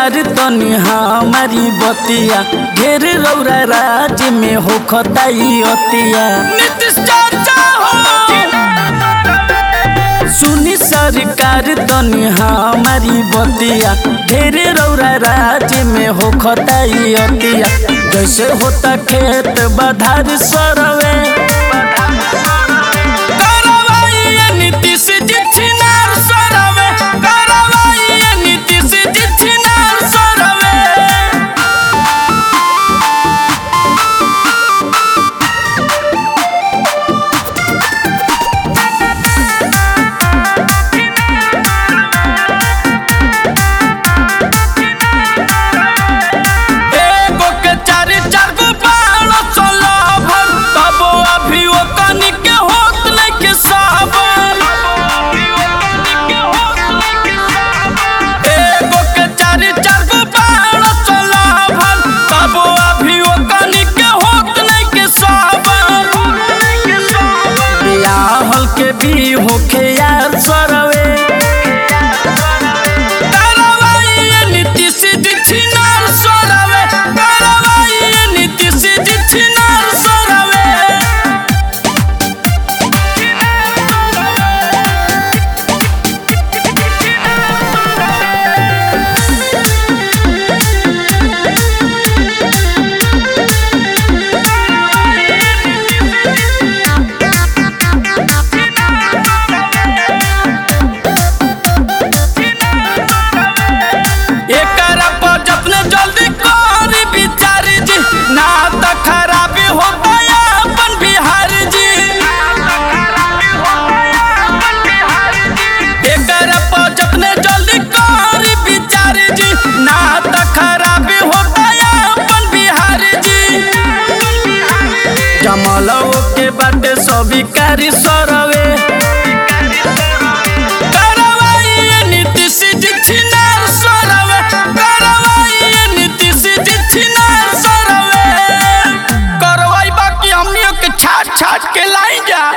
सरकार तनी हमारी बतिया ढेर रौरा राज में हो खताई अतिया नीतीश चाचा हो सुनी सरकार तनी हमारी बतिया ढेर रौरा राज में हो खताई अतिया जैसे होता खेत बधार सरवे करवाइए नीतीश जी छिनार सरवे करवाइए नीतीश जी छिनार सरवे एगो के चारि चार गो बाण चलावल तबो अभी ओ कनी के होत नइखे सावन एगो के चारि चार गो बाण चलावल तबो अभी ओ कनी के होत नइखे सावन बियाहल के भी होखे यार सरवे करवाइए नीतीश जी छिनार सरवे करवाइए नीतीश जी छिनार सरवे एकरा पर जतने जल्दी करी विचार जी ना त खराबी हो गया अपन बिहार जी एकरा पर जतने जल्दी करी विचार जी ना त खराबी हो गया अपन बिहार जी जमलो के बाटे स्वीकारी सरवे करवाइए नीतीश जी छिनार सरवे करवाइए नीतीश जी छिनार सरवे करवाई बाकी हमनियों के छाट छाट के लाई जा